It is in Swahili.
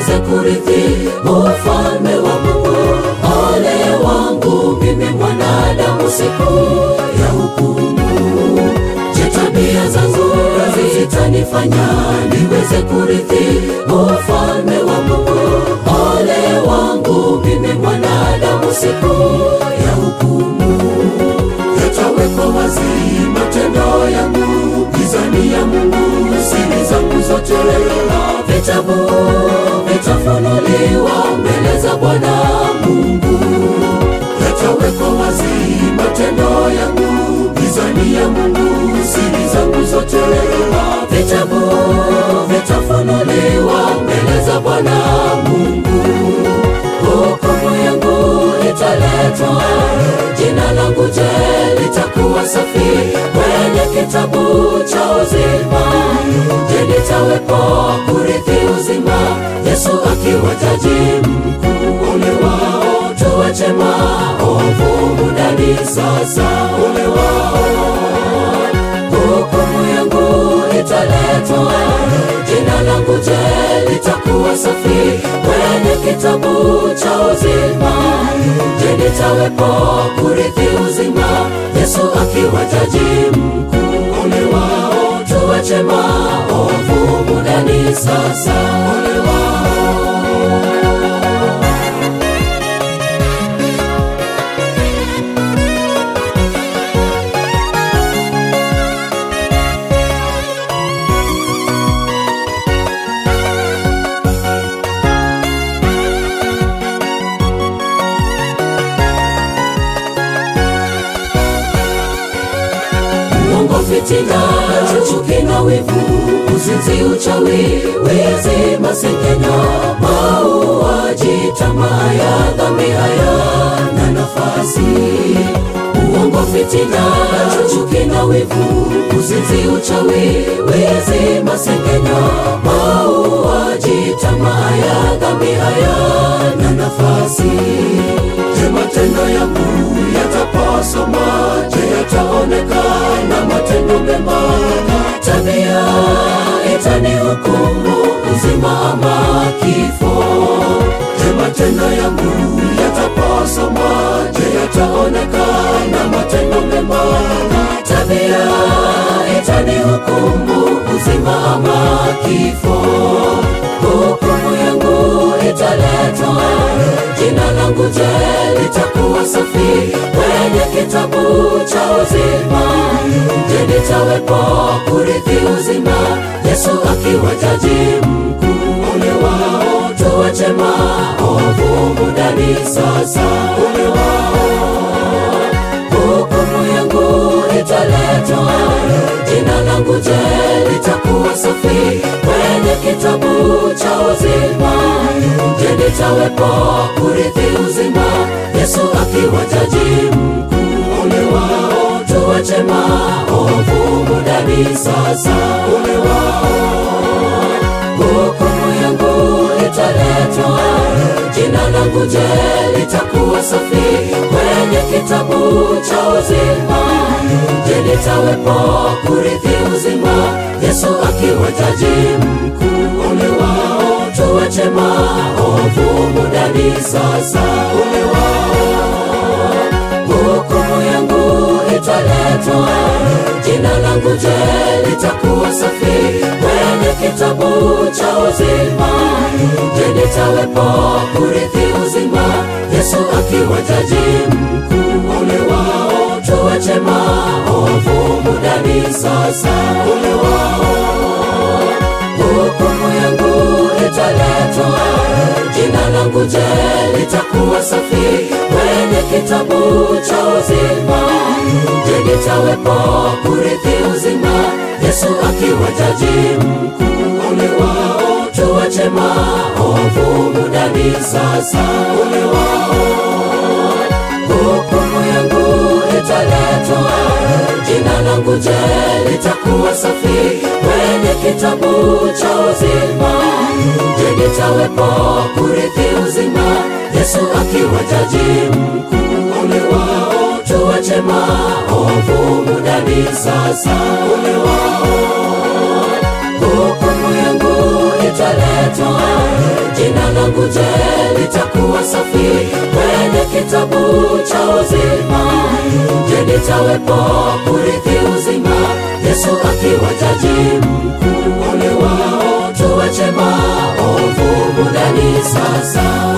niweze kurithi ufalme wa Mungu. Ole wangu mimi mwanadamu, siku ya hukumu. Je, tabia zangu zitanifanya niweze kurithi ufalme wa Mungu? Ole wangu mimi mwanadamu, siku ya hukumu. Yatawekwa wazi matendo yangu, gizani ya Mungu siri zangu zote, na vitabu vitafunuliwa mbele za Bwana Mungu. Yatawekwa wazi matendo yangu, gizani ya Mungu siri zangu zote, na vitabu vitafunuliwa mbele za Bwana Mungu. Hukumu yangu italetwa, jina langu je, litakuwa safi kwenye kitabu cha uzima? Je, nitawepo kurithi uzima, Yesu akiwa jaji mkuu? Ole wao tuache maovu mudani sasa, ole wao hukumu yangu italetwa, jina langu je, litakuwa safi kwenye kitabu cha uzima? Je, nitawepo kurithi uzima, Yesu akiwa jaji mkuu? Ole wao tuache maovu mudani sasa, ole wao uongo, fitina, chuki na wivu, uzinzi, uchawi, wizi, masengenyo, mauaji, tamaa ya dhambi hayana nafasi. Uongo, fitina, chuki na wivu, uzinzi, uchawi, wizi, masengenyo, mauaji, tamaa ya dhambi hayana nafasi. Je, matendo yangu yatapasoma? Je, yataonekana matendo mema? Tabia itanihukumu uzima ama kifo? Je, matendo yangu yatapasoma? Je, yataonekana matendo mema? Tabia itanihukumu uzima ama kifo? Hukumu yangu italetwa, jina langu je, litakuwa safi kwenye kitabu cha uzima? Je, nitawepo kurithi uzima, Yesu akiwa jaji mkuu? Ole wao tuache maovu mudani sasa, ole wao hukumu yangu italetwa, jina langu je, litakuwa safi kwenye kitabu cha uzima? Je, nitawepo kurithi uzima, Yesu akiwa jaji mkuu? Ole wao tuache maovu mudani sasa, ole wao hukumu yangu italetwa, jina langu je, litakuwa safi kwenye kitabu cha uzima? Je, nitawepo kurithi uzima, Yesu akiwa jaji mkuu? Ole wao tuache maovu mudani sasa, ole wao hukumu yangu italetwa, jina langu je, litakuwa safi kwenye kitabu cha uzima? Je, nitawepo kurithi uzima, Yesu akiwa jaji mkuu? Ole wao tuache maovu mudani sasa, ole wao hukumu yangu italetwa, jina langu je, litakuwa safi kwenye kitabu cha uzima? Je, nitawepo kurithi uzima, Yesu akiwa jaji mkuu? Ole wao tuache maovu mudani sasa, ole wao hukumu yangu italetwa, jina langu je, litakuwa safi kwenye kitabu cha uzima? Je, nitawepo kurithi uzima, Yesu akiwa jaji mkuu? Ole wao tuache maovu mudani sasa, ole wao hukumu yangu italetwa, jina cha uzima. Je, nitawepo kurithi uzima? Yesu akiwa jaji mkuu. Ole wao tuache maovu mudani sasa.